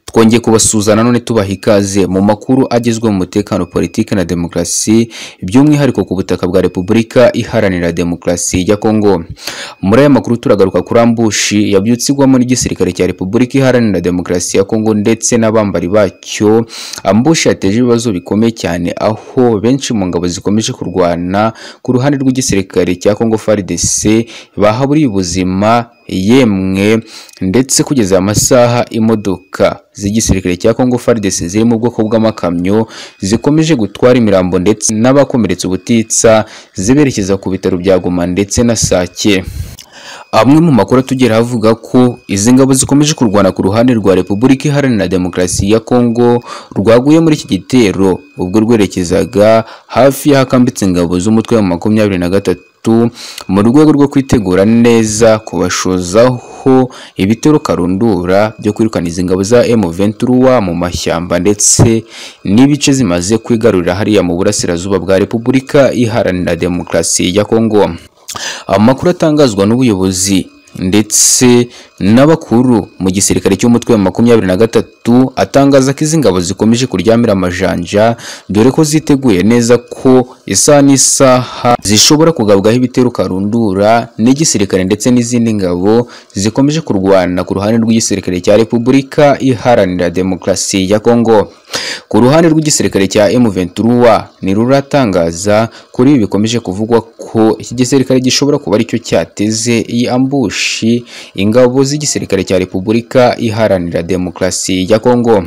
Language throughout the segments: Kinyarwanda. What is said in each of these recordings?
twongeye kubasuhuza nanone tubaha ikaze mu makuru agezwe mu mutekano politiki na demokarasi by'umwihariko ku butaka bwa repubulika iharanira demokarasi ya kongo muri aya makuru turagaruka kuri ambushi yabyutse igwamo n'igisirikare cya repubulika iharanira demokarasi ya kongo ndetse n'abambari bacyo ambushi yateje ibibazo bikomeye cyane aho benshi mu ngabo zikomeje kurwana ku ruhande rw'igisirikare cya kongo fardc bahaburiye ubuzima yemwe ndetse kugeza amasaha imodoka z'igisirikare cya Congo FARDC ziri mu bwoko bw'amakamyo zikomeje gutwara imirambo ndetse n'abakomeretse ubutitsa ziberekeza ku bitaro bya Goma ndetse na Sake amwe mu makuru atugera avuga ko izi ngabo zikomeje kurwana ku ruhande rwa Repubulika Iharanira Demokarasi ya Kongo rwaguye muri iki gitero ubwo rwerekezaga hafi y'ahakambitse ingabo z'umutwe wa makumyabiri na gatatu mu rwego rwo kwitegura neza kubashozaho ibitero karundura byo kwirukana izi ngabo za M23 mu mashyamba ndetse n'ibice zimaze kwigarurira hariya mu burasirazuba bwa Repubulika Iharanira Demokarasi ya Kongo amakuru atangazwa n'ubuyobozi ndetse n'abakuru mu gisirikare cy'umutwe wa makumyabiri na gatatu atangaza ko izi ngabo zikomeje kuryamira amajanja dore ko ziteguye neza ko isaha n'isaha zishobora kugabwaho ibitero karundura n'igisirikare ndetse n'izindi ngabo zikomeje kurwana ku ruhande rw'igisirikare cya repubulika iharanira demokarasi ya kongo ku ruhande rw'igisirikare cya M23 ni ruratangaza kuri ibi bikomeje kuvugwa ko iki gisirikare gishobora kuba aricyo cyateze iyi ambushi ingabo z'igisirikare cya Repubulika Iharanira Demokarasi ya Kongo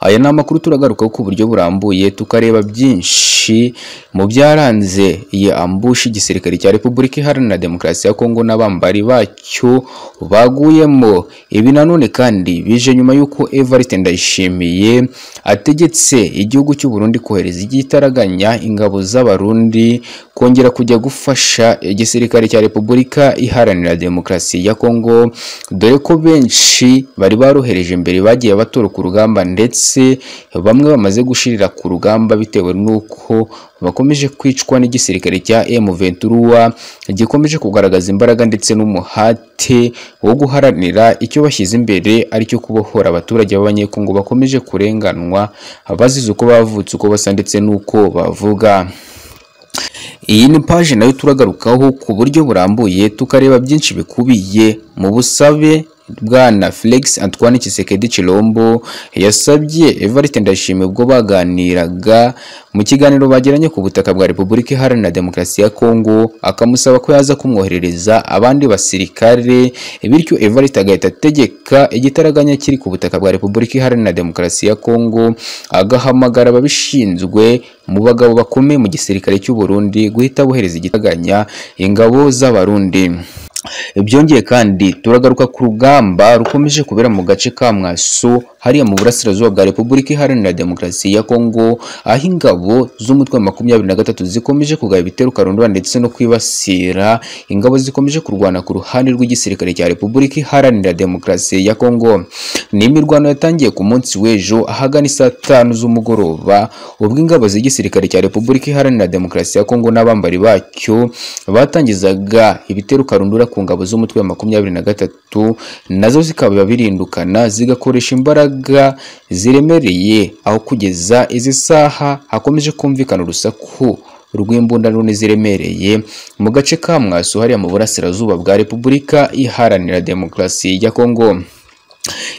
aya ni amakuru turagarukaho ku buryo burambuye tukareba byinshi mu byaranze iyi ambushi igisirikare cya repubulika iharanira demokarasi ya kongo n'abambari bacyo baguyemo ibi nanone kandi bije nyuma y'uko evariste ndayishimiye ategetse igihugu cy'u Burundi kohereza igitaraganya ingabo z'abarundi kongera kujya gufasha igisirikare cya repubulika iharanira demokarasi ya kongo dore ko benshi bari barohereje mbere bagiye batoroka urugamba ndetse bamwe bamaze gushirira ku rugamba bitewe n'uko bakomeje kwicwa n'igisirikare cya M23 gikomeje kugaragaza imbaraga ndetse n'umuhate wo guharanira icyo bashyize imbere aricyo kubohora abaturage b'abanyekongo bakomeje kurenganwa bazize uko bavutse uko basa ndetse n'uko bavuga iyi ni paje nayo turagarukaho ku buryo burambuye tukareba byinshi bikubiye mu busabe bwana Felix Antoine Tshisekedi Chilombo yasabye Evariste Ndayishimiye ubwo baganiraga mu kiganiro bagiranye ku butaka bwa Repubulika Iharanira Demokarasi ya Kongo akamusaba ko yaza kumwoherereza abandi basirikare bityo Evariste agahita ategeka igitaraganya kiri ku butaka bwa Repubulika Iharanira Demokarasi ya Kongo agahamagara ababishinzwe mu bagabo bakomeye mu gisirikare cy'u Burundi guhita bohereza igitaraganya ingabo z'abarundi byongeye kandi turagaruka ku rugamba rukomeje kubera mu gace ka mwaso hariya mu burasirazuba bwa repubulika iharanira demokarasi ya kongo aho ingabo z'umutwe wa makumyabiri na gatatu zikomeje kugaba ibitero karundura ndetse no kwibasira ingabo zikomeje kurwana ku ruhande rw'igisirikare cya repubulika iharanira demokarasi ya kongo ni imirwano yatangiye ku munsi w'ejo ahagana isaa tanu z'umugoroba ubwo ingabo z'igisirikare cya repubulika iharanira demokarasi ya kongo n'abambari bacyo batangizaga ibitero karundura ku ngabo z'umutwe wa makumyabiri na gatatu nazo zikaba birindukana zigakoresha imbaraga ziremereye aho kugeza izi saha hakomeje kumvikana urusaku rw'imbunda none ziremereye mu gace ka mwaso hariya mu burasirazuba bwa repubulika iharanira demokarasi ya kongo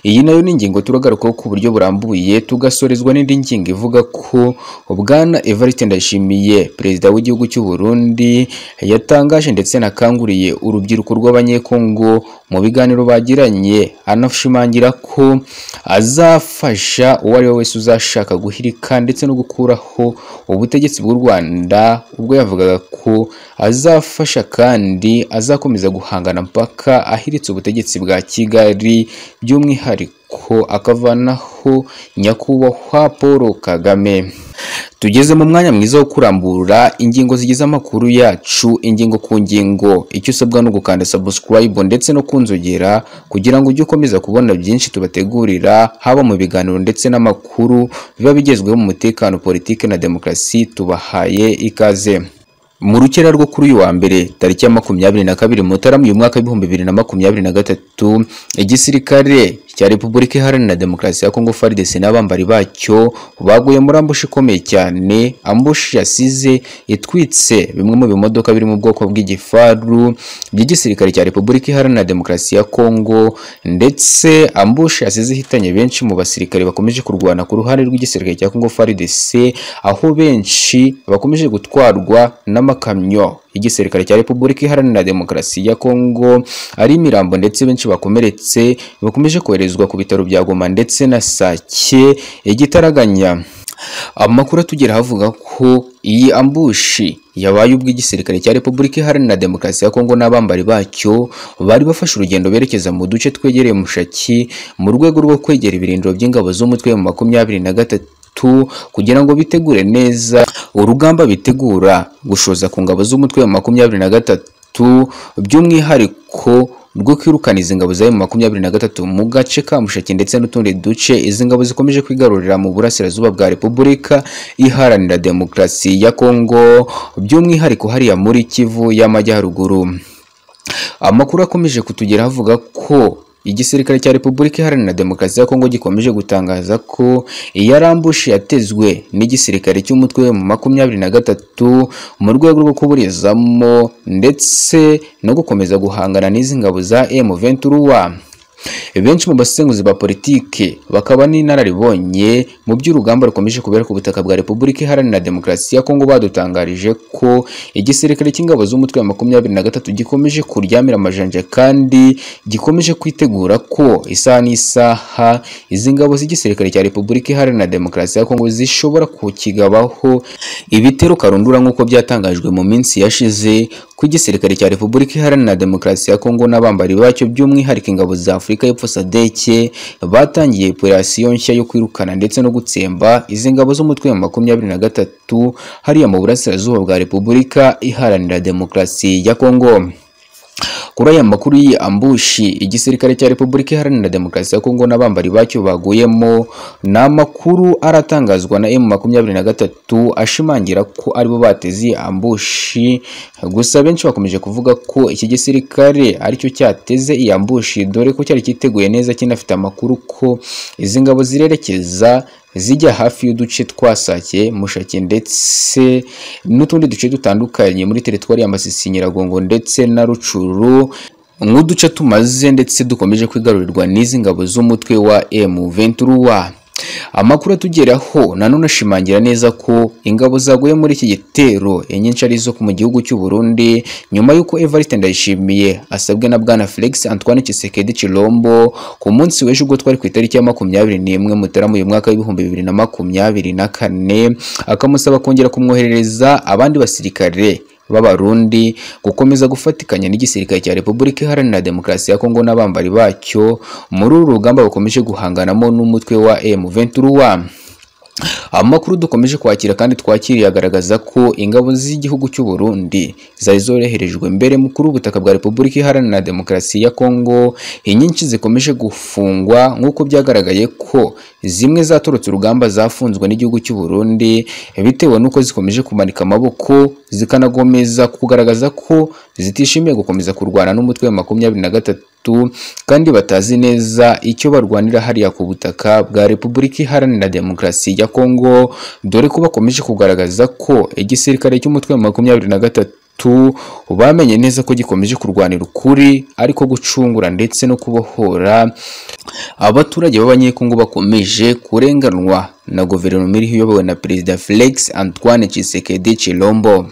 iyi nayo ni ingingo turagarukaho ku buryo burambuye tugasorezwa n'indi ngingo ivuga ko bwana Evariste Ndayishimiye perezida w'igihugu cy'u Burundi yatangaje ndetse anakanguriye urubyiruko rw'abanyekongo mu biganiro bagiranye anashimangira ko azafasha uwo ari we wese uzashaka guhirika ndetse no gukuraho ubutegetsi bw'u Rwanda ubwo yavugaga ko azafasha kandi azakomeza guhangana mpaka ahiritse ubutegetsi bwa Kigali by'umwihariko akavanaho nyakubahwa Paul Kagame tugeze mu mwanya mwiza wo kurambura ingingo zigize amakuru yacu ingingo ku ngingo icyo usabwa no gukanda subscribe ndetse no kunzogera kugira ngo ujye ukomeza kubona byinshi tubategurira haba mu biganiro ndetse n'amakuru biba bigezweho mu mutekano politiki na demokarasi tubahaye ikaze mu rukera rwo kuri uyu wa mbere tariki ya makumyabiri na kabiri mutarama uyu mwaka w'ibihumbi bibiri na makumyabiri na gatatu igisirikare cya Repubulika Iharanira Demokarasi ya Kongo FARDC n'abambari bacyo baguye muri ambushi ikomeye cyane ambushi yasize itwitse bimwe mu bimodoka biri mu bwoko bw'igifaru by'igisirikare cya Repubulika Iharanira Demokarasi ya Kongo ndetse ambushi yasize ihitanye benshi mu basirikare bakomeje kurwana ku ruhande rw'igisirikare cya Kongo FARDC aho benshi bakomeje gutwarwa n'amakamyo y'igisirikare cya Repubulika Iharanira Demokarasi ya Kongo ari imirambo ndetse benshi bakomeretse bakomeje koherezwa ku bitaro bya Goma ndetse na Sake igitaraganya amakuru atugera havuga ko iyi ambushi yabaye ubw'igisirikare cya Repubulika Iharanira Demokarasi ya Kongo n'abambari bacyo bari bafashe urugendo berekeza mu duce twegereye Mushaki mu rwego rwo kwegera ibirindiro by'ingabo z'umutwe mu makumyabiri na gatatu kugira ngo bitegure neza urugamba bitegura gushoza ku ngabo z'umutwe mu makumyabiri na gatatu by'umwihariko rwo kwirukana izi ngabo zayo mu makumyabiri na gatatu mu gace ka Mushaki ndetse n'utundi duce izi ngabo zikomeje kwigarurira mu burasirazuba bwa Repubulika Iharanira Demokarasi ya Kongo by'umwihariko hariya muri Kivu y'Amajyaruguru amakuru akomeje kutugera avuga ko igisirikare cya Repubulika Iharanira Demokarasi ya Kongo gikomeje gutangaza ko iyarambushi yatezwe n'igisirikare cy'umutwe mu makumyabiri na gatatu mu rwego rwo kuburizamo ndetse no gukomeza guhangana n'izi ngabo za M23 benshi mu basenguzi ba politike bakaba n'inararibonye mu by'urugamba rukomeje kubera ku butaka bwa Repubulika Iharanira Demokarasi ya Kongo badutangarije ko igisirikare cy'ingabo z'umutwe wa makumyabiri na gatatu gikomeje kuryamira amajanja kandi gikomeje kwitegura ko isaha n'isaha izi ngabo z'igisirikare cya Repubulika Iharanira Demokarasi ya Kongo zishobora kukigabaho ibitero karundura nk'uko byatangajwe mu minsi yashize ko igisirikare cya Repubulika Iharanira Demokarasi ya Kongo n'abambari bacyo by'umwihariko ingabo za Afurika y'Epfo SADC batangiye operasiyo nshya yo kwirukana ndetse no gutsemba izi ngabo z'umutwe wa makumyabiri na gatatu hariya mu burasirazuba bwa Repubulika Iharanira Demokarasi ya Kongo kuri aya makuru y'iyi ambushi igisirikare cya Repubulika Iharanira Demokarasi ya Kongo n'abambari bacyo baguyemo ni amakuru aratangazwa na M23 ashimangira ko aribo bateze iyi ambushi gusa benshi bakomeje kuvuga ko iki gisirikare aricyo cyateze iyi ambushi dore ko cyari cyiteguye neza kinafite amakuru ko izi ngabo zirerekeza zijya hafi y'uduce twa Sake Mushaki ndetse n'utundi duce dutandukanye muri teritwari ya Masisi Nyiragongo ndetse na Rucuru nk'uduce tumaze ndetse dukomeje kwigarurirwa n'izi ngabo z'umutwe wa M23 amakuru atugeraho nanone ashimangira neza ko ingabo zaguye muri iki gitero inyinshi ari izo mu gihugu cy'u Burundi nyuma y'uko Evariste Ndayishimiye asabwe na Bwana Felix Antoine Tshisekedi Chilombo ku munsi w'ejo ubwo twari ku itariki ya makumyabiri n'imwe Mutarama uyu mwaka w'ibihumbi bibiri na makumyabiri na kane akamusaba kongera kumwoherereza abandi basirikare b'abarundi gukomeza gufatikanya n'igisirikare cya Repubulika Iharanira Demokarasi ya Kongo n'abambari bacyo muri uru rugamba bakomeje guhanganamo n'umutwe wa M23 Amakuru dukomeje kwakira kandi twakiriye agaragaza ko ingabo z'igihugu cy'u Burundi zari zoroherejwe mbere mu kuri ubutaka bwa Repubulika Iharanira Demokarasi ya Kongo inyinshi zikomeje gufungwa nk'uko byagaragaye ko zimwe zatorotse urugamba zafunzwe n'igihugu cy'u Burundi bitewe n'uko zikomeje kumanika amaboko zikanagomeza kugaragaza ko zitishimiye gukomeza kurwana n'umutwe wa makumyabiri na gatatu kandi batazi neza icyo barwanira hariya ku butaka bwa Repubulika Iharanira Demokarasi ya Kongo dore ko bakomeje kugaragaza ko igisirikare cy'umutwe wa makumyabiri na gatatu bamenye neza ko gikomeje kurwanira ukuri ariko gucungura ndetse no kubohora abaturage b'abanyekongo bakomeje kurenganwa na guverinoma iriho iyobowe na perezida Felix Antoine Tshisekedi Chilombo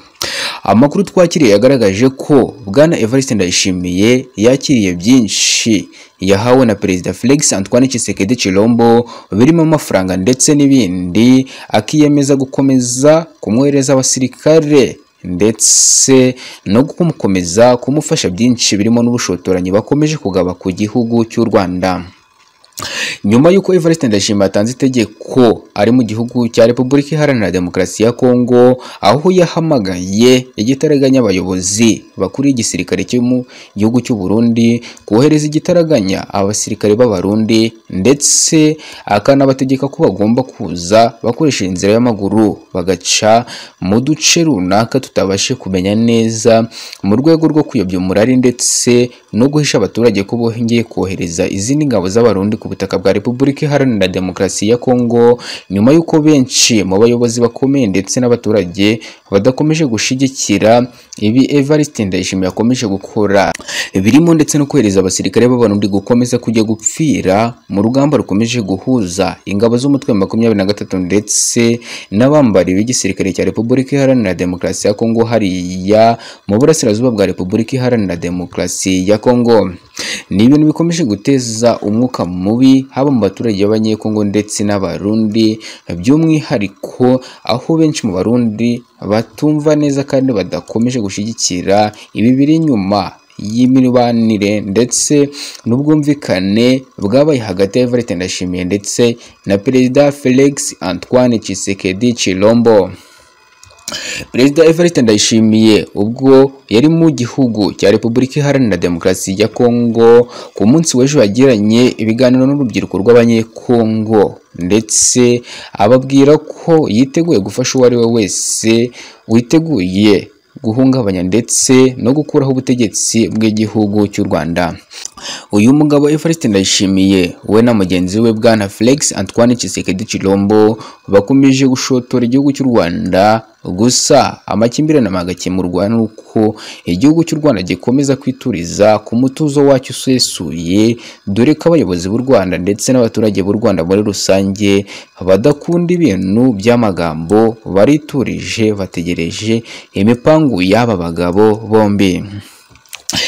amakuru twakiriye yagaragaje ko bwana Evariste Ndayishimiye yakiriye byinshi yahawe na perezida Felix Antoine Tshisekedi Chilombo birimo amafaranga ndetse n'ibindi akiyemeza gukomeza kumwohereza abasirikare ndetse no gukomeza kumufasha byinshi birimo n'ubushotoranyi bakomeje kugaba ku gihugu cy'u Rwanda nyuma y'uko Evariste Ndayishimiye atanze itegeko ari mu gihugu cya Repubulika Iharanira Demokarasi ya Kongo aho yahamagaye igitaraganya abayobozi bakuru y'igisirikare cyo mu gihugu cy'u Burundi kohereza igitaraganya abasirikare b'abarundi ndetse akanabategeka ko bagomba kuza bakoresha inzira y'amaguru bagaca mu duce runaka tutabashe kumenya neza mu rwego rwo kuyobya umurari ndetse no guhisha abaturage ko bongeye kohereza izindi ngabo z'abarundi ku ku butaka bwa Repubulika Iharanira Demokarasi ya Kongo nyuma y'uko benshi mu bayobozi bakomeye ndetse n'abaturage badakomeje gushyigikira ibi Evariste Ndayishimiye akomeje gukora birimo ndetse no kohereza abasirikare b'abarundi gukomeza kujya gupfira mu rugamba rukomeje guhuza ingabo z'umutwe wa makumyabiri na gatatu ndetse n'abambari b'igisirikare cya Repubulika Iharanira Demokarasi ya Kongo hariya mu burasirazuba bwa Repubulika Iharanira Demokarasi ya Kongo ni ibintu bikomeje guteza umwuka mubi haba mu baturage b'abanyekongo ndetse n'abarundi by'umwihariko aho benshi mu barundi batumva neza kandi badakomeje gushyigikira ibi biri inyuma y'imibanire ndetse n'ubwumvikane bwabaye hagati ya Evariste Ndayishimiye ndetse na Perezida Felix Antoine Tshisekedi Chilombo Perezida Evariste Ndayishimiye ubwo yari mu gihugu cya Repubulika Iharanira Demokarasi ya Kongo ku munsi w'ejo yagiranye ibiganiro n'urubyiruko rw'abanyekongo ndetse ababwira ko yiteguye gufasha uwo ari we wese witeguye guhungabanya ndetse no gukuraho ubutegetsi bw'igihugu cy'u Rwanda uyu mugabo Evariste Ndayishimiye we na mugenzi we bwana Felix Antoine Tshisekedi Chilombo bakomeje gushotora igihugu cy'u Rwanda gusa amakimbirane magakemurwa n'uko igihugu cy'u Rwanda gikomeza kwituriza ku mutuzo wacyo usesuye dore ko abayobozi b'u Rwanda ndetse n'abaturage b'u Rwanda muri rusange badakunda ibintu by'amagambo bariturije bategereje imipangu y'aba bagabo bombi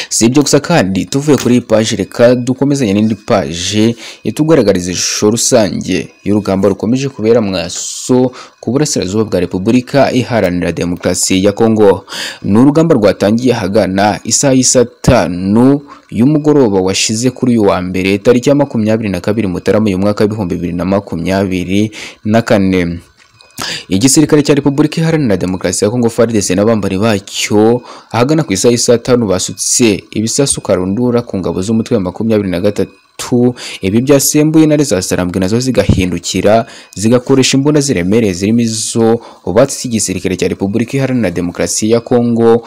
si ibyo gusa kandi tuvuye kuri iyi paji reka dukomezanye n'indi paje itugaragariza ishusho rusange y'urugamba rukomeje kubera mwaso ku burasirazuba bwa repubulika iharanira demokarasi ya kongo ni urugamba rwatangiye ahagana isaha y'isatanu y'umugoroba washize kuri uyu wa mbere tariki ya makumyabiri na kabiri mutarama uyu mwaka w'ibihumbi bibiri na makumyabiri na kane igisirikare cya repubulika iharanira demokarasi ya kongo fardc n'abambari bacyo ahagana ku isaha y'isaha tanu basutse ibisasu karundura ku ngabo z'umutwe wa makumyabiri na gatatu ibi byasembuye intare za sarambwe nazo zigahindukira zigakoresha imbunda ziremereye zirimo izo batse igisirikare cya repubulika iharanira demokarasi ya kongo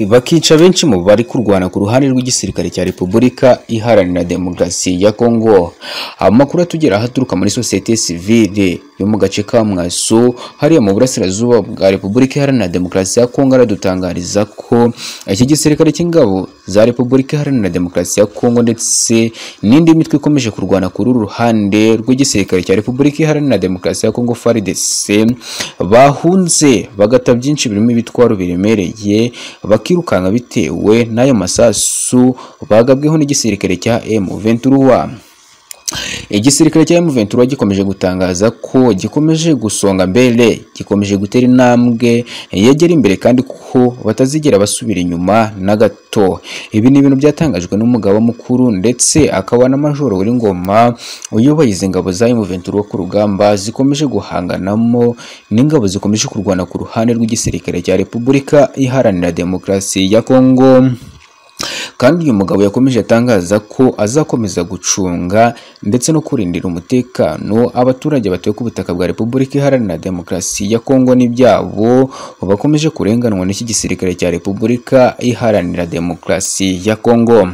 bakica benshi mu bari kurwana ku ruhande rw'igisirikare cya repubulika iharanira demokarasi ya kongo amakuru atugera ahaturuka muri sosiyete sivile yo mu gace ka Mwaso hariya mu burasirazuba bwa Repubulika Iharanira Demokarasi ya Kongo aradutangariza ko iki gisirikare cy'ingabo za Repubulika Iharanira Demokarasi ya Kongo ndetse n'indi mitwe ikomeje kurwana kuri uru ruhande rw'igisirikare cya Repubulika Iharanira Demokarasi ya Kongo FARDC bahunze bagata byinshi birimo ibitwaro biremereye bakirukanka bitewe n'ayo masasu bagabweho n'igisirikare cya M23 igisirikare cya M23 gikomeje gutangaza ko gikomeje gusonga mbere gikomeje gutera intambwe yegera imbere kandi ko batazigera basubira inyuma na gato ibi ni ibintu byatangajwe n'umugaba mukuru ndetse akaba na majoro w'ingoma uyoboye izi ngabo za M23 ku rugamba zikomeje guhanganamo n'ingabo zikomeje kurwana ku ruhande rw'igisirikare cya Repubulika Iharanira Demokarasi ya Kongo kandi uyu mugabo yakomeje atangaza ko azakomeza gucunga ndetse no kurindira umutekano abaturage batuye ku butaka bwa Repubulika Iharanira Demokarasi ya Kongo n'ibyabo bakomeje kurenganwa n'iki gisirikare cya Repubulika Iharanira Demokarasi ya Kongo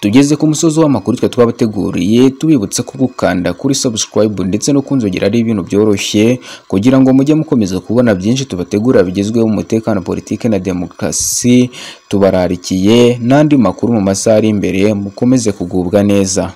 tugeze ku musozi w'amakuru twe twabateguriye tubibutsa ko gukanda kuri subscribe ndetse no kunzogera ari ibintu byoroshye kugira ngo mujye mukomeza kubona byinshi tubategura bigezweho mu mutekano politike na demokarasi tubararikiye n'andi makuru mu masaha ari imbere mukomeze kugubwa neza